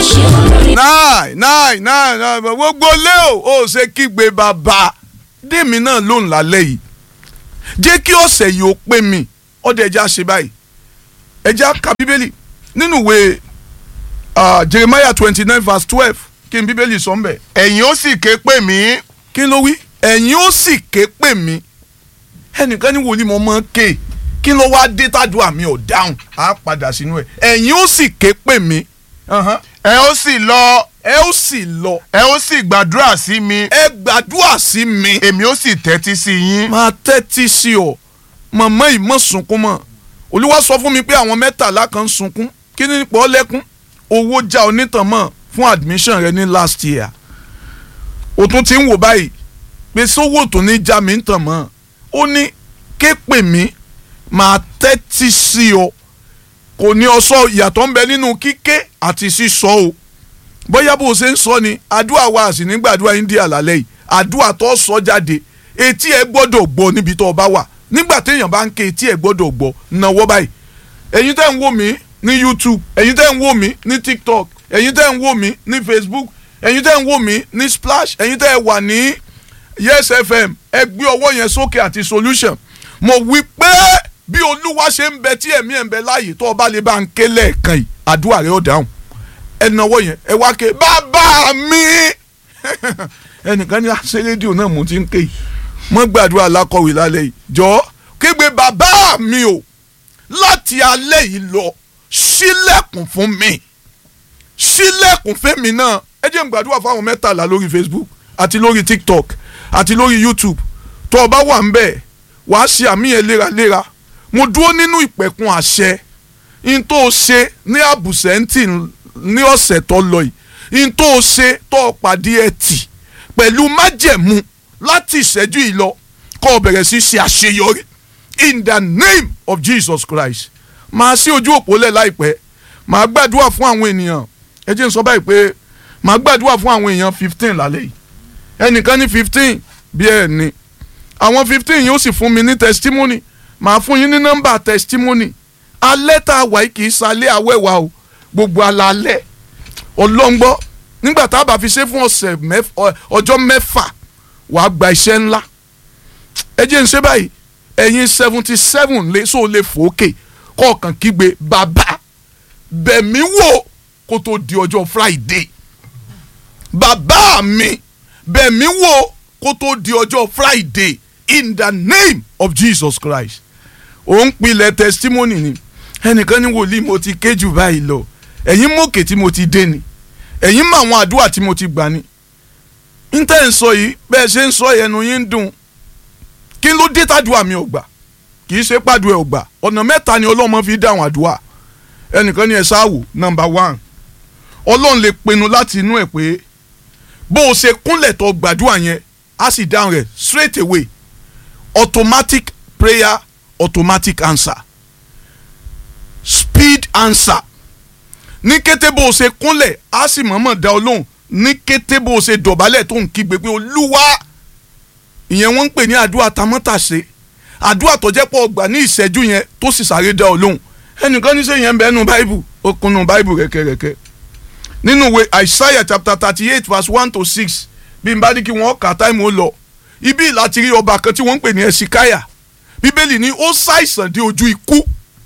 náì náì náì náì gbogbo lé o ò ṣe kígbe bàbá dèmi náà ló ń lálẹ́ yìí jẹ́ kí ọ̀sẹ̀ yìí ó pé mi ọ̀dẹ̀ ẹja ṣe báyìí ẹja ka bíbélì nínú ìwé ah, Jeremiah twenty nine verse twelve kí n bíbélì sọ ń bẹ̀ ẹ̀yin ó sì ké pè mí kí ló wí ẹ̀yin ó sì ké pè mí ẹnìkan ní wòlíì mo máa ń ké kí ló wá dé tàdúrà mi ò dáhùn á padà sínú ẹ̀ ẹ̀yin ó sì ké pè mí Ahan. ẹ ó sì lọ ẹ ó sì lọ ẹ ó sì gbàdúrà sí mi ẹ gbàdúrà sí mi èmi ó sì tẹ́tí sí yín máa tẹ́tí sí ọ màmá yìí mọ̀ sunkún mọ́ olúwa sọ fún mi pé àwọn mẹ́tàlá kan ń sunkún kí ni pọ́ lẹ́kún owó já onítàn mọ́ fún admission rẹ ní last year o tún ti ń wò báyìí pé sówó tó ní já mi ń tàn mọ́ ó ní ké pè mí máa tẹ́tí sí ọ kò ní ọ sọ ìyàtọ̀ ń bẹ nínú kíké àti sísọ o bóyá bó o ṣe ń sọ ni àdúrà wa àsì nígbàdúrà india lálẹ́ yìí àdúrà tó sọ jáde etí ẹ gbọ́dọ̀ gbọ́ níbi tó o bá wà nígbà téèyàn bá ń ké etí ẹ gbọ́dọ̀ gbọ́ náwó báyìí ẹ̀yin tẹ́ ń wò mí ní youtube ẹ̀yin tẹ́ ń wò mí ní tiktok ẹ̀yin tẹ́ ń wò mí ní facebook ẹ̀yin tẹ́ ń wò mí ní splash ẹ̀yin tẹ́ ẹ wà ní yes fm ẹ gbé ọwọ́ yẹn sókè àti solution mo wí pé bí olúwa ṣe ń bẹ tí ẹ̀mí ẹ̀ ń bẹ láàyè tó o bá lè bá ń ké lẹ́ẹ̀kan yìí àdúrà rẹ ó dáhùn ẹ náwó yẹn ẹ wá ké bàbá mi ẹnìkan ní àṣẹ rédíò náà mo ti ń ké yìí mo gbàdúrà lákọ̀wé lálẹ́ yìí jọ kégbe bàbá mi o láti alẹ́ yìí lọ ṣílẹ̀kùn fún mi ṣílẹ̀kùn fẹ́mi náà ẹ jẹ́ n gbàdúrà fáwọn mẹ́tàlá lórí facebook àti lórí tiktok àti lórí youtube tó o bá wà ń bẹ̀ wàá ṣe àmì yẹn léraléra mo dúró nínú ìpẹ̀kun àṣẹ n tó o ṣe ní àbùsẹ̀ǹtì ní ọ̀sẹ̀ tó lọ yìí n tó o ṣe tó o pàdé ẹtì pẹ̀lú májẹ̀mú láti ìṣẹ́jú yìí lọ kó o bẹ̀rẹ̀ sí ṣe àṣeyọrí in the name of jesus christ máa sí ojú òpó lẹ̀ láìpẹ́ máa gbàdúrà fún àwọn ènìyàn ẹ jẹ́ n sọ báyìí pé máa gbàdúrà fún àwọn èèyàn fifteen lálẹ́ yìí ẹnìkan ní fifteen bí ẹ ní àwọn fifteen yóò sì fún mi ní testimony màá fún yín ní nọ́mbà testimony alẹ́ tá a wà yìí kì í salẹ́ awẹ́wà o gbogbo alalẹ́ ọlọ́ngbọ́ nígbà tá a bá fi ṣe fún ọ̀sẹ̀ ọjọ́ mẹ́fà wàá gba iṣẹ́ ńlá ẹ jẹ́ n ṣe báyìí ẹ̀yin seventy seven lé so lè fòókè kọ̀ọ̀kan kígbe bàbá bẹ̀mí wò kó tó di ọjọ́ friday bàbá mi bẹ̀mí wò kó tó di ọjọ́ friday in the name of jesus christ ò ń pilẹ̀ testimony ni ẹnìkan ní wòlíì mo ti ké jù báyìí lọ ẹ̀yin mọ̀kè tí mo ti dé ni ẹ̀yin mọ àwọn àdúrà tí mo ti gbà ni n tẹ́ ń sọ yìí bẹ́ẹ̀ ṣe ń sọ ẹnu yín ń dùn kí ló dé tàdúrà mi ò gbà kì í ṣe pàdúrà ò gbà ọ̀nà mẹ́ta ni ọlọ́mọ fi dáhùn àdúrà ẹnìkan ní ẹ ṣáàwò number one ọlọ́run lè pinnu láti inú ẹ̀ pé bó o ṣe kúnlẹ̀ tó gbàdúrà yẹn á sì dáhùn rẹ̀ straight away automatic prayer automatic answer speed answer ní kété bó o ṣe kúnlẹ̀ á sì mọ̀ọ́mọ̀ dá ọ lóhùn ní kété bó o ṣe dọ̀bálẹ̀ tó ń kígbe pé olúwa ìyẹn wọ́n ń pè ní àdúrà tamọ́tàṣe àdúrà tó jẹ́ pọ̀ gbà ní ìṣẹ́jú yẹn tó sì sáré dá ọ lóhùn ẹnìkan ní sẹ́yìn ẹ̀ ń bẹ́ẹ̀ nu báìbù ó kunu báìbù rẹ̀kẹ̀rẹ̀kẹ̀ nínú ìwé Isaiah chapter thirty eight verse one to six bí n bá ní kí wọ́n kà táìmù ó lọ ibi láti rí ọba kan tí wọ́n ń pè ní ẹ̀sìkáyà bíbélì ní ó ṣàìsàn dé ojú ikú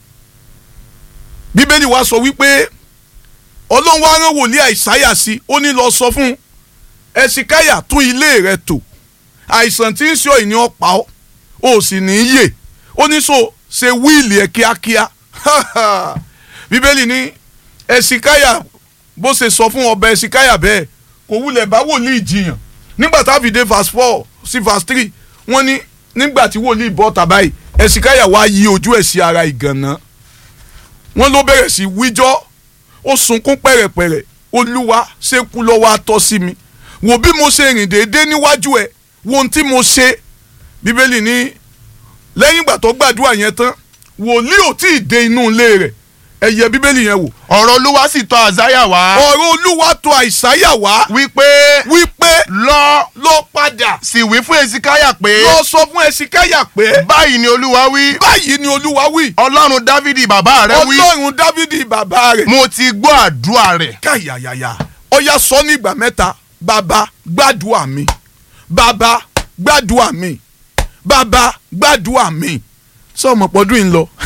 bíbélì wa sọ wípé ọlọ́run wa rán wòlíì àìsáyà sí ó ní lọ sọ fún ẹ̀sìkáyà tún ilé rẹ̀ tò àìsàn tí ń ṣe ìní ọ̀pá ọ́ ó sì ní í yè ó ní so ṣe wíìlì ẹ̀ kíákíá bíbélì ní ẹ̀sìkáyà bó ṣe sọ fún ọba ẹ̀sìkáyà bẹ́ẹ̀ kò wulẹ̀ bá wòlíì jiyàn nígbà tá a fi dé verse four sí verse three wọ́n ní nígbà tí wòlíì bọ́ tàbáyì ẹ̀sìkáyà wá yí ojú ẹ̀ sí ara ìgànná wọ́n ló bẹ̀rẹ̀ sí wíjọ́ ó sunkún pẹ̀rẹ̀pẹ̀rẹ̀ olúwa ṣé kú lọ́wọ́ atọ́ sí mi wò bí mo ṣe rìn déédéé níwájú ẹ̀ wo ohun tí mo ṣe bíbélì ní lẹ́yìn ìgbà tó gbàdúrà yẹn tán wòlíì ò tí ì dé inú ilé rẹ̀ ẹ yẹ bíbélì yẹn wò ọ̀rọ̀ olúwa sì tọ̀ àzáyà wá ọ̀rọ̀ olúwa tọ̀ àìsáyà wá wípé wípé lọ lọ padà sì wí fún èsìkáyà pé lọ sọ fún ẹsikáyà pé báyìí ni olúwa wí báyìí ni olúwa wí ọlọ́run dávidi bàbá rẹ wí ọlọ́run dávidi bàbá rẹ̀ mo ti gbọ́ àdúrà rẹ̀ káyàyàyà ọya sọ ní ìgbà mẹ́ta bàbá gbàdúrà mi bàbá gbàdúrà mi bàbá gbàdúrà mi sọ ọmọ pọ̀dún yìí ń lọ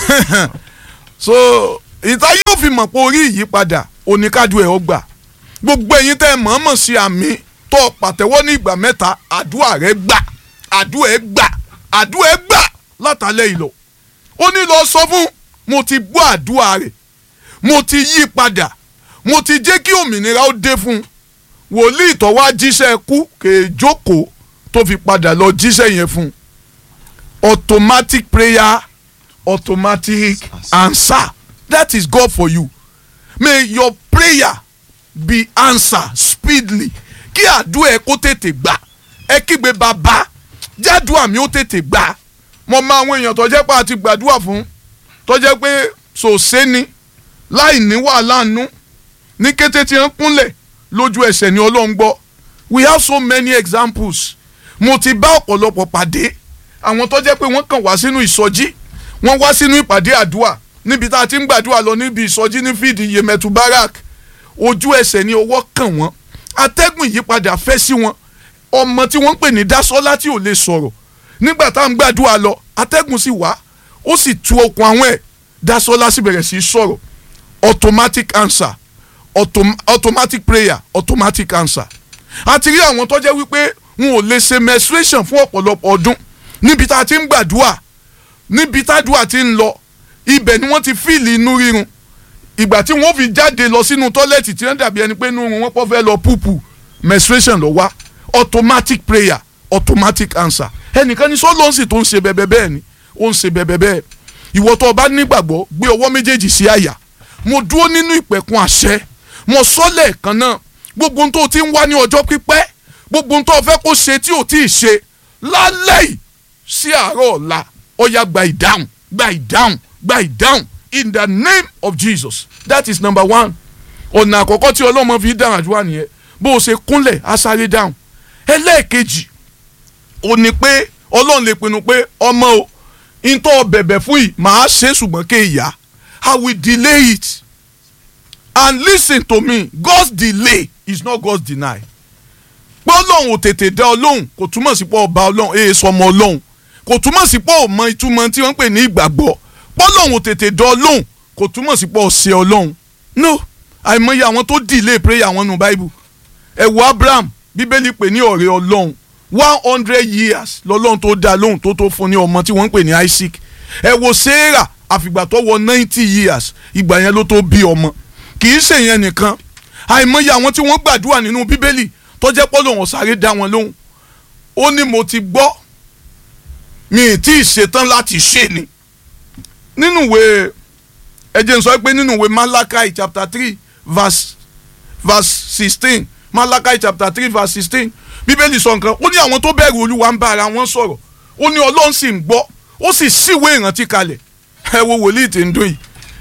so ìta yóò fi mọ̀ pé orí ìyípadà oníkádùn ẹ̀ ó gbà gbogbo ẹ̀yin tẹ́ ẹ mọ̀ọ́mọ̀ sí àmì tó pàtẹ́wọ́ ní ìgbà mẹ́ta àdúrà rẹ gbà àdúrà ẹ gbà àdúrà ẹ gbà látàlẹ́ ìlọ ó ní lọ sọ fún mo ti gbọ́ àdúrà rẹ̀ mo ti yí padà mo ti jẹ́ kí òmìnira ó dé fún un wòlíì tó wá jíṣẹ́ kú kèé jókòó tó fi padà lọ jíṣẹ́ yẹn fún un automatic prayer automatic answer that is God for you may your prayer be answered speedily kí àdúrà ẹ kó tètè gbà ẹ kígbe bàbá jádùá mi ó tètè gbà mo mọ àwọn èèyàn tó jẹ́ pé a ti gbàdúrà fún tó jẹ́ pé sòsé ni láì ní wàhálà nú ní kété tí wọ́n kúnlẹ̀ lójú ẹsẹ̀ ni ọlọ́run gbọ́ we have so many examples mo ti bá ọ̀pọ̀lọpọ̀ pàdé àwọn tó jẹ́ pé wọ́n kàn wá sínú ìsọjí wọ́n wá sínú ìpàdé àdúrà níbi tá a ti ń gbàdúrà lọ níbi ìsọjí ní fídì yemẹtu barak ojú ẹsẹ̀ ni ọwọ́ kàn wọ́n atẹ́gùn ìyípadà fẹ́ sí wọn ọmọ tí wọ́n ń pè ní dásọ́lá tí ò lè sọ̀rọ̀ nígbà tá à ń gbàdúrà lọ atẹ́gùn sì wá ó sì tu okùn àwọn ẹ̀ dásọ́lá sì bẹ̀rẹ̀ sí í sọ̀rọ̀ automatic answer autom automatic prayer automatic answer àti rí àwọn tó jẹ́ wípé wọn ò lè ṣe menstruation fún ọ̀pọ̀lọpọ̀ ọdún níbi tá a ti ń gbàdúrà níbi tádùá ti ń lọ ibẹ̀ ni wọ́n ti fíìlì inú rírun ìgbà tí wọ́n fi jáde lọ sínú tọ́lẹ̀tì tí wọ́n dàbí ẹni pé inú wọn pọ̀ fẹ́ lọ púpù menstruation lọ wá automatic prayer automatic answer ẹnìkan ní sọ́lọ́ọ̀sì tó ń ṣe bẹ́ẹ̀ bẹ́ẹ̀ ni ó ń ṣe bẹ́ẹ̀ bẹ́ẹ̀ ìwọ tó o bá nígbàgbọ́ gbé ọwọ́ méjèèjì sí àyà mo dúró nínú ìpẹ̀kun àṣẹ mo sọ lẹ́ẹ̀kan náà gbogbo ohun tó o ti ń wá ní ọjọ́ pípẹ́ gbogbo ohun tó o fẹ́ kó ṣe tí o ti ṣe lálẹ́ yìí sí àárọ̀ ọ̀la ó yá gba ìdáhùn gba ìdáhùn gba ìdáhùn in the name of Jesus that is number one ọ̀nà àkọ́kọ́ tí ọlọ́mọ fi dáhùn àdúrà nìyẹn bó o ṣe kúnlẹ̀ á sáré dáhùn ẹlẹ́ẹ̀kejì ó ní pé ọlọ́run lè pinnu pé ọmọ o ntọ́ bẹ̀bẹ̀ fún yìí màá ṣe ṣùgbọ́n kéèyà I will delay it and listen to me God's delay is not God's deny pé ọlọ́run ò tètè dá ọlọ́run kò túmọ̀ sí pé ọba ọlọ́run èè sọmọ ọlọ́run kò túmọ̀ sí pé ọmọ ìtumọ̀ tí wọ́n ń pè ní ìgbàgbọ́ pé ọlọ́run ò tètè dá ọlọ́run kò túmọ̀ sí pé ọ̀sẹ̀ ọlọ́run no àìmọye àwọn tó delay prayer wọn nù Bible ẹ wo Abraham bíbélì pè ní ọ̀rẹ́ ọlọ́run one hundred years lọ́lọ́run tó dá lóhùn tó tó fún ní ọmọ tí wọ́n ń pè ní Isaac ẹ wo Sarah àfìgbà tó wọ ninety years ìgbà yẹn ló tó bí ọmọ kì í ṣèyẹn nìkan àìmọye àwọn tí wọ́n gbàdúrà nínú bíbélì tó jẹ́ pọ́ lòun sáré dá wọn lóhùn ó ní mo ti gbọ́ mi ì tí ì ṣetán láti ṣe ni nínú ìwé ẹ jẹ́ n sọ pé nínú ìwé Malachi chapter three verse verse sixteen Malachi chapter three verse sixteen bíbélì sọ nǹkan ó ní àwọn tó bẹ̀rù olúwa ń bá ara wọn sọ̀rọ̀ ó ní ọlọ́run sì ń gbọ́ ó sì síwèé ìrántí kalẹ̀ ẹ wo wòlíì tí ń dún yìí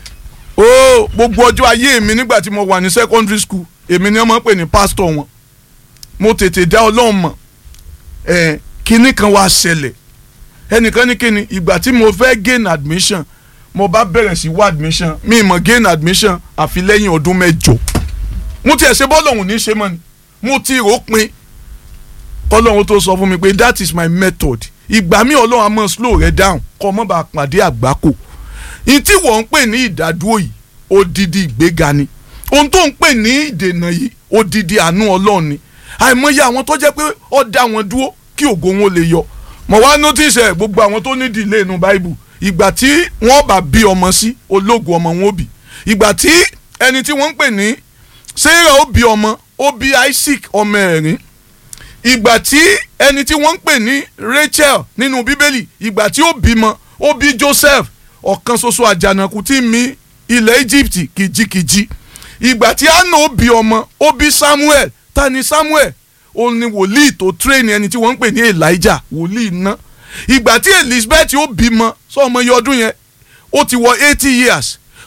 ó gbogbo ọjọ́ ayé mi nígbà tí mo wà ní secondary school èmi ni wọ́n máa ń pè ní pásítọ̀ wọn mo tètè dá ọlọ́run mọ̀ ẹ̀ kinní kan wá ṣẹlẹ̀ ẹnìkan ní kinní ìgbà tí mo fẹ́ gain admission mo bá bẹ̀rẹ̀ sí wá admission mi mọ̀ gain admission àfi lẹ́yìn ọdún mẹ́jọ mo tiẹ̀ ṣe bọ́ọ̀lù ọ̀hún ní ṣe mọ́ ni mo ti rò ó pin kọ́lọ́run tó sọ fún mi pé that is my method ìgbà mi ọlọ́run á mọ̀ slow rẹ down kọ́ mọ́ bá pàdé àgbákò ní tí wọ́n ń pè ní ìdádúró yìí odidi ìgbéga ni ohun tó ń pè ní ìdènà yìí odidi àánú ọlọ́run ni àìmọye àwọn tó jẹ́ pé ó dá wọn dúró kí ògo wọn lè yọ mọ̀ wá notice ẹ̀ gbogbo àwọn tó ní delay inú Bible ìgbà tí wọ́n bá bí ọmọ sí ológun ọmọ wọn ó bí ìgbà tí ẹni tí wọ́n ń pè ní Sarah ó bí ọmọ ó bí Isaac ọmọ ẹ̀rín ìgbà tí ẹni tí wọ́n ń pè ní Rachel nínú bíbélì ìgbà tí ó bímọ ó bí Joseph ọ̀kan ṣoṣo àjànàkú tí mi ilẹ̀ Egypt kìjikìji ìgbà tí Anna ó bí ọmọ ó bí Samuel ta ni Samuel òun ni wòlíì tó tírẹ́ẹ̀nì ẹni tí wọ́n ń pè ní Elijah wòlíì ná ìgbà tí Elizabeth ó bímọ sọ ọmọ iye ọdún yẹn ó ti wọ eighty years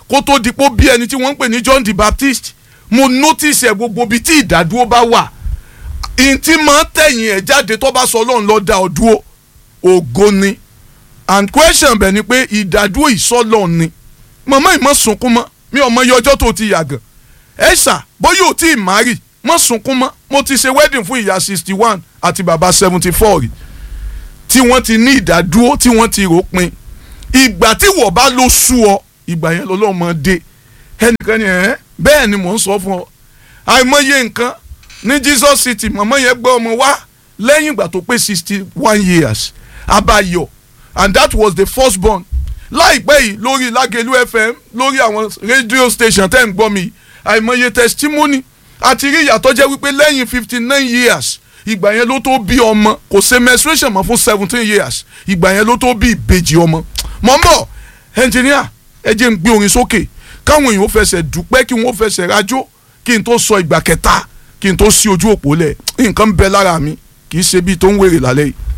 kó tó di pé ó bí ẹni tí wọ́n ń pè ní John the Baptist mo notice ẹ̀ gbogbo ibi tí ìdádúró bá wà ìntì máa tẹ̀yìn ẹ̀ jáde tó bá sọ ọlọ́run lọ́ọ́ dá ọ dúró ògo ni and question bẹ̀ ni pé ìdádúró ìsọ́lọ̀ ni màmá ìmọ̀ sunkún mọ́ mi ò mọ iye ọjọ́ tó ti yàgàn ẹ ṣà bóyá ò tí ì márì mọ́ sunkún mọ́ mo ti ṣe wedding fún ìyá sixty one àti bàbá seventy four rí tí wọ́n ti ní ìdádúró tí wọ́n ti ròpin ìgbà tí wọ́n bá ló sú ọ ìgbà yẹn lọ́lọ́ mọ dé ẹnìkan ni ẹ̀ bẹ́ẹ̀ ni mò ń sọ fún ọ àìmọye nǹkan ní Jesus City màmá yẹn gbé ọmọ wá lẹ́yìn ìgbà tó pé sixty one years abayọ and that was the first born láìpẹ́ yìí lórí Lágelú FM lórí àwọn radio station tẹ́ ń gbọ́ mi àìmọye testimony àti rí ìyàtọ̀ jẹ́ wípé lẹ́yìn fifty nine years ìgbà yẹn ló tó bí ọmọ kò ṣe menstruation mọ́ fún seventeen years ìgbà yẹn ló tó bí ìbejì ọmọ mọ̀ ń bọ̀ engineer ẹ jẹ́ ń gbé orin sókè káwọn èèyàn ó fẹsẹ̀ dúpẹ́ kí wọ́n fẹsẹ̀ rájó kí n tó sọ ìgbà kẹta kí n tó sí ojú òpó lẹ̀ nǹkan ń bẹ lára mi kì í ṣe bíi tó ń wèrè lálẹ́ yìí.